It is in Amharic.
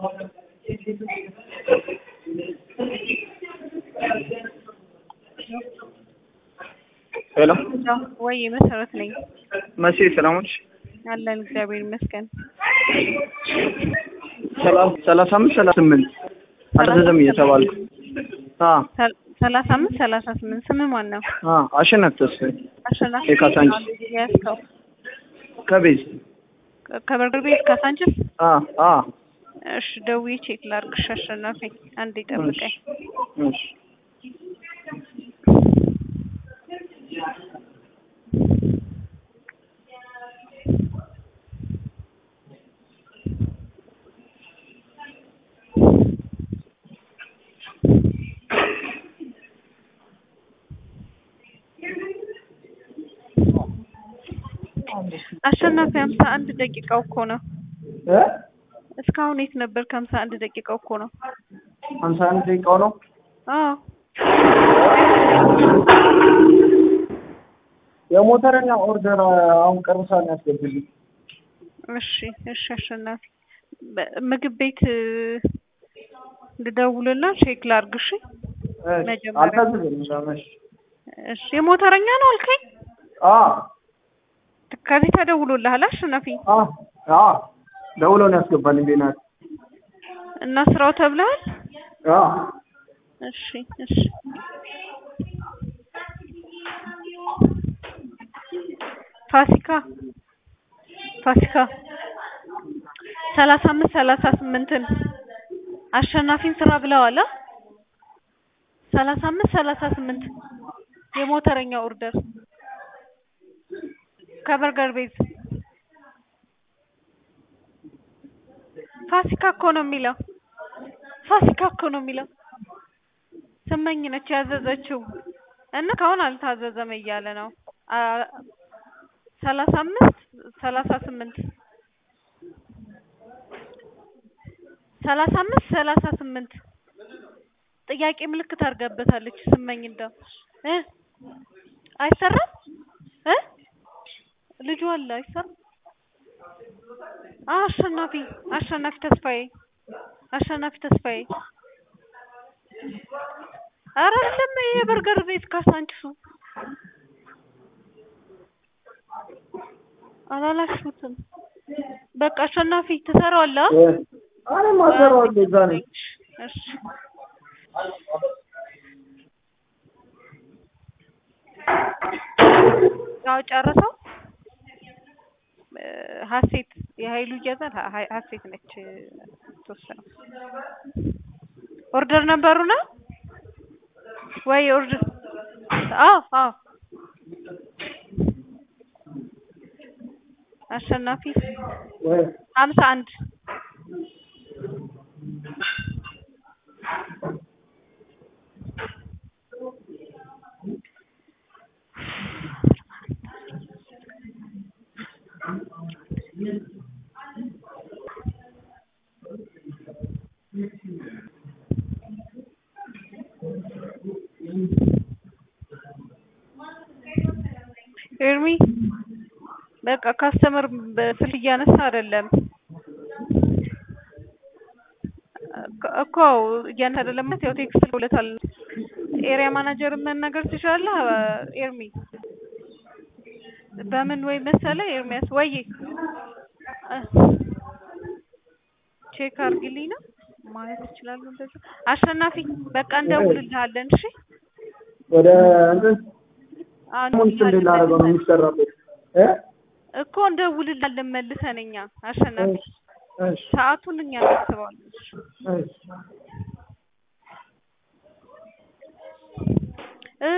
ሄሎ ወይ መሰረት ነኝ መቼ ሰላሞች አለን እግዚአብሔር ይመስገን። ሰላሳ አምስት ሰላሳ ስምንት አልተዘም እየተባልኩ አ ሰል- ሰላሳ አምስት ሰላሳ ስምንት ስም ማን ነው? አ አሸናፊ ተስፋዬ አሸናፊ የካሳንቺስ ያስከው ከቤዝ ከበርገር ቤት ካሳንችስ። አ አ እሺ ደውዬ ቼክ ላድርግሽ። አሸናፊ አንዴ ጠብቀኝ። እሺ አሸናፊ ሀምሳ አንድ ደቂቃው እኮ ነው። እ እስካሁን የት ነበር? ከሀምሳ አንድ ደቂቃው እኮ ነው። ሀምሳ አንድ ደቂቃው ነው አዎ የሞተረኛ ኦርደር አሁን ቅርብ ሰዓት ነው ያስገብልኝ እሺ እሺ አሸናፊ በ- ምግብ ቤት እ፣ ልደውልና ቼክ ላድርግ። እሺ መጀመሪያ- አልታዘዝም ለመሽ እሺ የሞተረኛ ነው አልከኝ። አ ከዚህ ተደውሎልሃል አሸናፊ? አ አ ደውለው ነው ያስገባልኝ ቤናት እና ስራው ተብለሃል? አ እሺ እሺ ፋሲካ ፋሲካ ሰላሳ አምስት ሰላሳ ስምንትን አሸናፊን ስራ ብለዋል። አ? ሰላሳ አምስት ሰላሳ ስምንት የሞተረኛ ኦርደር ከበርገር ቤዝ ፋሲካ እኮ ነው የሚለው ፋሲካ እኮ ነው የሚለው ስመኝ ነች ያዘዘችው እና ካሁን አልታዘዘም እያለ ነው። አ- ሰላሳ አምስት ሰላሳ ስምንት ሰላሳ አምስት ሰላሳ ስምንት ጥያቄ ምልክት አድርጋበታለች ስመኝ እንደው እ አይሰራም እ ልጁ አለ አይሰራም። አ አሸናፊ አሸናፊ ተስፋዬ አሸናፊ ተስፋዬ ኧረ አይደለም የበርገር ቤት ካሳንችሱ አላላሽሁትም። በቃ አሸናፊ ትሰራዋለህ? አ? አረ ማሰራዋለሁ እዛ ነኝ እሺ ያው ጨረሰው። እ፣ ሀሴት የሀይሉ እያዛል ሀ- ሀ- ሀሴት ነች ተወሰነው ኦርደር ነበሩ ነው ወይ ኦርደር? አዎ አዎ አሸናፊ ወይ ሀምሳ አንድ ኤርሚ በቃ ካስተመር በስልክ እያነሳ አይደለም እኮ- እኮ እያነሳ አይደለም ማለት ያው ቴክስት ልኮለታል። ኤሪያ ማናጀርን መናገር ትችላለህ ኤርሚ። በምን ወይ መሰለ ኤርሚያስ ወይ እ፣ ቼክ አድርግልኝ ነው ማለት ይችላሉ። እንደዛ አሸናፊ በቃ እንደውልልሃለን። እሺ ወደ እንትን አሁን ሙንት እንድላረገው ነው የሚሰራበት እ እኮ እንደውልልሃለን መልሰን እኛ አሸናፊ እሺ ሰዓቱን እኛ እናስበዋለን። እሺ እሺ